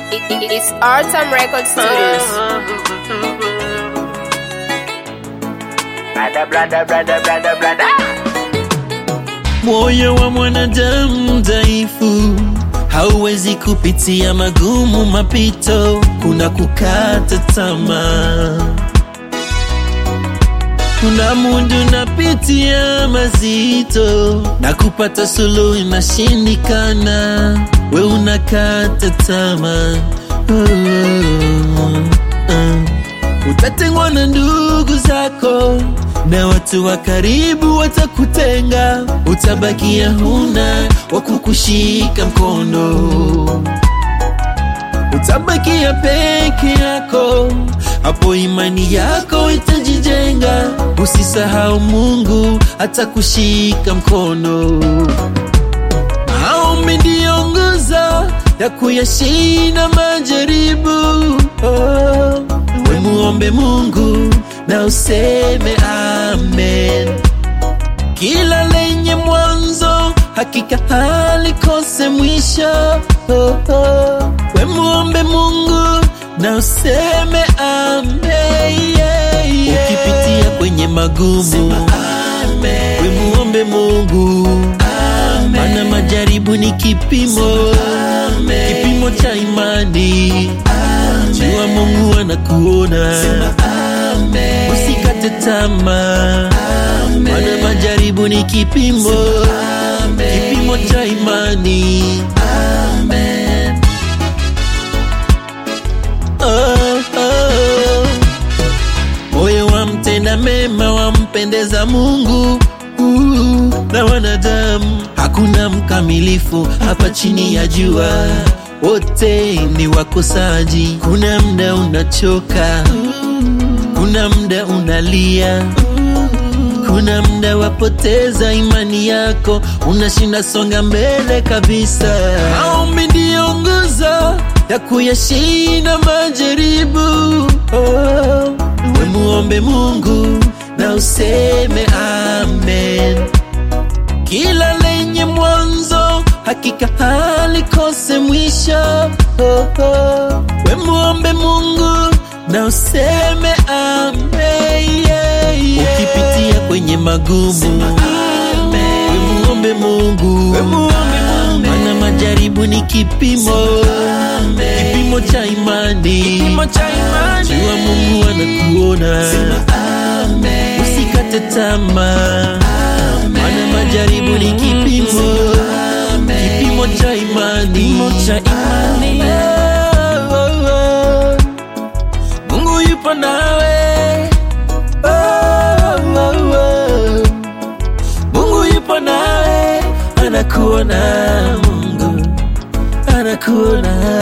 It, it, it's Artam Record Studios. Brada, brada, brada, brada, brada. Moyo wa mwanadamu dhaifu hauwezi kupitia magumu mapito, kuna kukata tamaa. Kuna mundu napitia mazito na kupata suluhu inashindikana, we unakata tamaa. Oh, oh, oh. Utatengwa na ndugu zako na watu wa karibu watakutenga, utabakia huna wa kukushika mkono, utabakia peke yako, hapo imani yako itajijenga. Usisahau Mungu atakushika mkono. Maombi ndiyo nguzo ya kuyashinda majaribu. Oh, we muombe Mungu na useme amen. Kila lenye mwanzo hakika halikose mwisho. Oh, oh. We muombe Mungu na useme amen. Yeah, yeah. Ukipitia kwenye magumu we muombe Mungu maana majaribu ni kipimo kipimo cha imani jua Mungu anakuona usikate tamaa maana majaribu ni kipimo kipimo cha imani oh, oh. moyo wa mtenda mema wampendeza Mungu uh, na wanadamu. Hakuna mkamilifu hapa chini ya jua, wote ni wakosaji. Kuna mda unachoka, kuna mda unalia, kuna mda wapoteza imani yako, unashinda songa mbele kabisa. Maombi ndiyo nguzo ya kuyashinda majaribu. Oh, we muombe Mungu na useme amen. Kila lenye mwanzo hakika halikose mwisho. Oh, oh. We muombe Mungu na useme amen. Yeah, yeah. Ukipitia kwenye magumu we muombe Mungu, maana majaribu ni kipimo kipimo cha imani. Jua Mungu anakuona, usikate tamaa, maana majaribu ni kipimo kipimo cha imani. Oh, oh, oh. Mungu yupo nawe oh, oh, oh. Mungu yupo nawe, anakuona. Mungu anakuona.